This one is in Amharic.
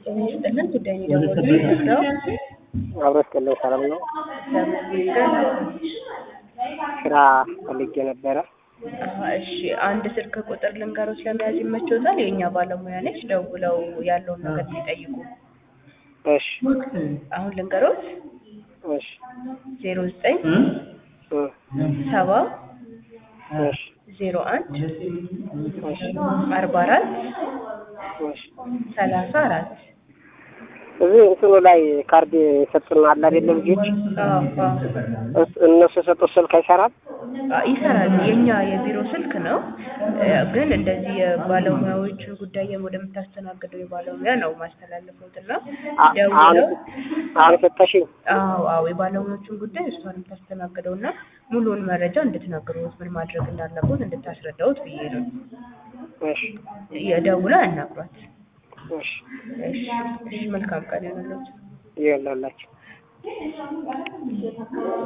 ጤና ይስጥልን ጉዳይ ነው የደወሉት ነው። አብሮ ስጥልን ሰላም ነው። እግዚአብሔር ይመስገን። ስራ ፈልጌ ነበረ። አሀ፣ እሺ አንድ ስልክ ቁጥር ልንገሮች ለመያዝ ይመችዎታል? የእኛ ባለሙያ ነች። ደውለው ያለውን ነገር ሲጠይቁ እሺ አሁን ልንገሮት እሺ ዜሮ ዘጠኝ እ ሰባ እሺ ዜሮ አንድ እሺ አርባ አራት እሺ ሰላሳ አራት እዚህ እንትኑ ላይ ካርድ የሰጡን አለ አይደለ ልጆች አዎ፣ አዎ። እስ- እነሱ የሰጡት ስልክ አይሰራም። አ- ይሰራል። የኛ የቢሮ ስልክ ነው እ፣ ግን እንደዚህ የባለሙያዎችን ጉዳይ ወደምታስተናግደው የባለሙያ ነው ማስተላለፉት እና አ- አሁን ደውለው አሁን የሰጠሽኝ አዎ አዎ የባለሙያዎችን ጉዳይ እሷን የምታስተናግደው እና ሙሉውን መረጃ እንድትነግሩት ምን ማድረግ እንዳለቦት እንድታስረዳውት ብዬ ነው። እሺ የደውላ ያናግሯት። እሺ እሺ እሺ፣ መልካም ቀን ይሁንልዎት። ይኸውላችሁ